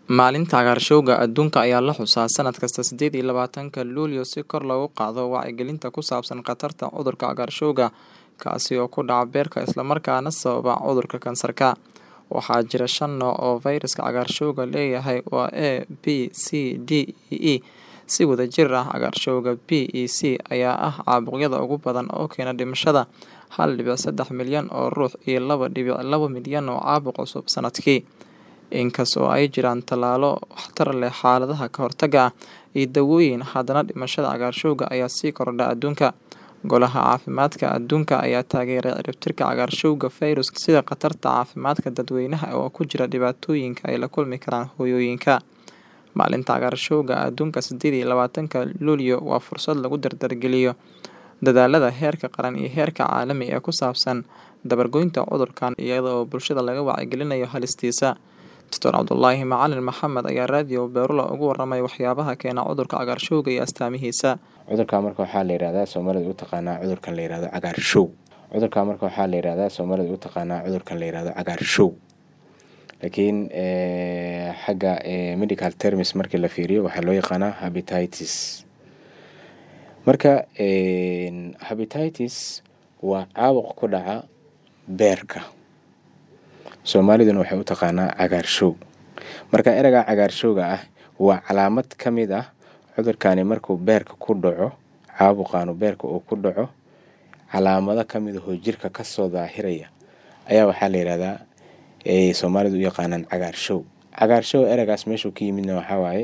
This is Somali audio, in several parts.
Maalinta Cagaarshowga Adduunka ayaa la xusaa sanad kasta sideed iyo labaatanka Luulyo si kor loogu qaado wacyigelinta ku saabsan khatarta cudurka cagaarshowga kaasi oo ku dhaca beerka isla markaana sababa cudurka kansarka. Waxaa jira shan nooc oo fayraska cagaarshowga leeyahay waa A, B, C, D iyo E. Si wadajir ah, cagaarshowga B iyo C ayaa ah caabuqyada ugu badan oo keena dhimashada hal dibic sedax milyan oo ruux iyo laba dibic laba milyan oo caabuq cusub sanadkii. Inkasta oo ay jiraan tallaalo waxtar leh xaaladaha ka hortagga ah iyo daawooyin, haddana dhimashada cagaarshowga ayaa sii kordha adduunka. Golaha Caafimaadka Adduunka ayaa taageeray ciribtirka cagaarshowga fayraska sida khatarta caafimaadka dadweynaha oo ku jira dhibaatooyinka ay la kulmi karaan hooyooyinka. Maalinta Cagaarshowga Adduunka sideed iyo labaatanka Luulyo waa fursad lagu dardargeliyo dadaallada heerka qaran iyo heerka caalami ee ku saabsan dabar goynta cudurkan iyada oo bulshada laga wacyigelinayo halistiisa. Dr. Cabdulaahi Macalin Maxamed ayaa raadiyo Beerula uga warramay waxyaabaha keena cudurka cagaarshowga iyo astaamihiisa. cudurka marka waxaa la yidhahdaa soomaalida u taqaanaa cudurkan la yidhahdo cagaarshow cudurka marka waxaa la yidhahdaa soomaalida u taqaanaa cudurkan la yidhahdo cagaarshow laakiin xagga medical terms markii la fiiriyo waxaa loo yaqaanaa habititis marka habititis waa caabuq ku dhaca beerka soomaaliduna waxay u taqaanaa cagaarshow marka ereyga cagaarshowga ah waa calaamad ka mid ah cudurkani markuu beerka ku dhaco caabuqaanu beerka uu ku dhaco calaamado ka mid ahoo jirka kasoo daahiraya ayaa waxaa la yidhahdaa ay soomaalidu u yaqaanaan cagaarshow cagaarshow ereygaas meeshuu ka yimidna waxaa waaye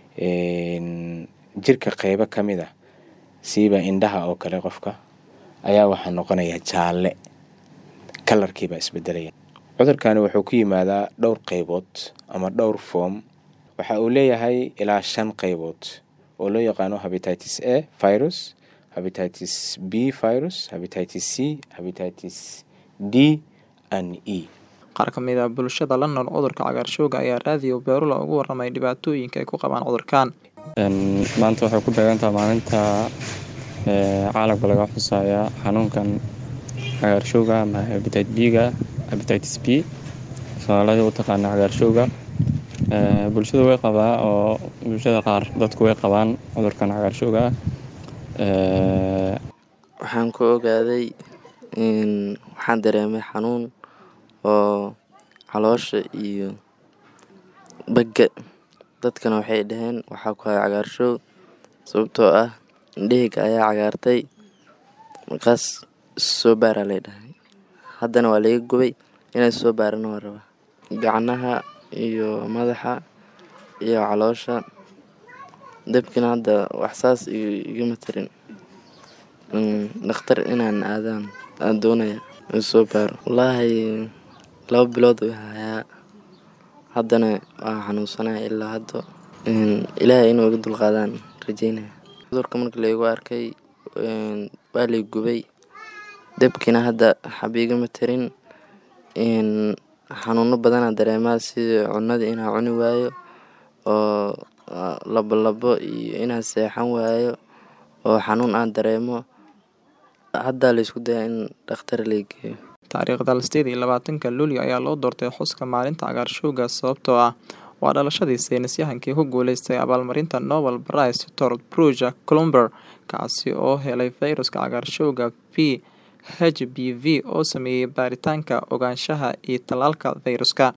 jirka qeybo ka mid ah siiba indhaha oo kale qofka ayaa waxaa noqonaya jaalle kalarkiibaa isbedelaya cudurkani wuxuu ku yimaadaa dhowr qeybood ama dhowr foom waxa uu leeyahay ilaa shan qeybood oo loo yaqaano habititis a virus habititis b virus habititis c habititis d and e Qaar ka mid ah bulshada la nool cudurka cagaarshowga ayaa raadiyo Beerula uga warramay dhibaatooyinka ay ku qabaan cudurkan. maanta waxay ku beegantahay maalinta caalamka laga xusaya xanuunkan cagaarshowga ama hepatitis b-ga hepatitis b soomaalida u taqaana cagaarshowga bulshada way qabaa oo bulshada qaar dadku way qabaan cudurkan cagaarshowga ah waxaan ku ogaaday waxaan dareemay xanuun oo caloosha iyo bagga dadkana waxay dhaheen waxaa ku haya cagaarshow sababtoo ah indhaheyga ayaa cagaartay markaas soo baaraa lay dhahay haddana waa laga gubay inay soo baarana waa rabaa gacnaha iyo madaxa iyo caloosha dabkina hadda wax saas igama tarin dhakhtar inaan aadaan aan doonaya soo baaro wallaahi laba bilood u hayaa haddana waa xanuunsanaya ilaa hadda ilaahay inuu iga dulqaadaan rajeynaya cudurka marka laygu arkay waa lay gubay dabkina hadda xaba igama tarin xanuuno badanaa dareemaa sida cunada inaa cuni waayo oo labo labo iyo inaa seexan waayo oo xanuun aan dareemo haddaa laysku dayaa in dhakhtar lay geeyo Taariikhda sideed iyo labaatanka Luulyo ayaa loo doortay xuska maalinta cagaarshowga sababtoo ah waa dhalashadii saynisyahankii ku guuleystay abaalmarinta Nobel Prize Tor Bruce Klumber kaasi oo helay fayraska cagaarshowga B HBV oo sameeyay baaritaanka ogaanshaha iyo tallaalka fayraska.